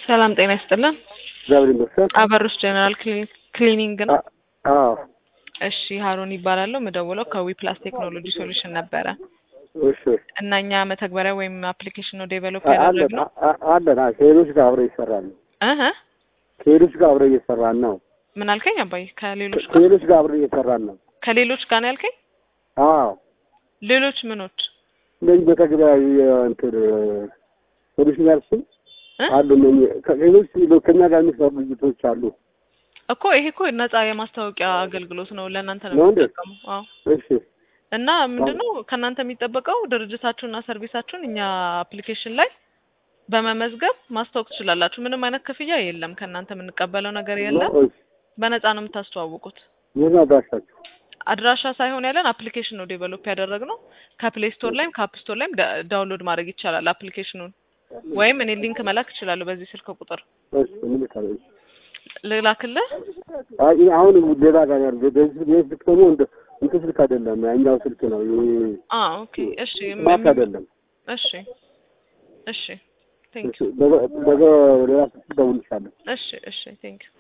ሰላም ጤና ይስጥልን። እግዚአብሔር ይመስገን። አበሩስ ጀነራል ክሊኒንግ ነው። አዎ እሺ ሀሩን ይባላለሁ። ምደውለው ከዊ ፕላስ ቴክኖሎጂ ሶሉሽን ነበረ እሺ እና እኛ መተግበሪያ ወይም አፕሊኬሽን ነው ዴቨሎፕ አ- አለን ያደረግነው። አ- አለን አዎ፣ ከሌሎች ጋር አብረ ይሰራል ነው። እህ ከሌሎች ጋር አብረ እየሰራን ነው። ምን አልከኝ አባይ? ከሌሎች ጋር ከሌሎች ጋር አብረ እየሰራን ነው። ከሌሎች ጋር ነው ያልከኝ? አዎ ሌሎች ምኖች? እነዚህ በተግባራዊ እንትን ሶሉሽን ያልሽኝ እ? አሉ። እነኚህ ከሌሎች ከኛ ጋር የሚሰሩ ድርጅቶች አሉ። እኮ ይሄ እኮ ነፃ የማስታወቂያ አገልግሎት ነው። ለእናንተ ነው ነው እንዴ? የምንጠቀመው። አዎ እሺ እና ምንድነው ከእናንተ የሚጠበቀው ድርጅታችሁንና ሰርቪሳችሁን እኛ አፕሊኬሽን ላይ በመመዝገብ ማስታወቅ ትችላላችሁ። ምንም አይነት ክፍያ የለም። ከእናንተ የምንቀበለው ነገር የለም። እሺ። በነፃ ነው የምታስተዋውቁት። የት ነው አድራሻችሁ? አድራሻ ሳይሆን ያለን አፕሊኬሽን ነው ዴቨሎፕ ያደረግነው። ከፕሌይ ስቶር ላይም ከአፕ ስቶር ላይም ዳ- ዳውንሎድ ማድረግ ይቻላል አፕሊኬሽኑን። ወይም እኔ ሊንክ መላክ እችላለሁ በዚህ ስልክ ቁጥር እሺ እንልካለን። ልላክልህ። አይ አሁን ሌላ ጋር ያለ በዚህ በዚህ ስልክ ደግሞ እንደ እንትን ስልክ አይደለም፣ ያኛው ስልክ ነው። ይሄ አ ኦኬ እሺ ስማርት አይደለም። እሺ እሺ ቴንክ እሺ በገ- በገ ሌላ ስልክ ደውልልሻለሁ። እሺ እሺ ቴንክ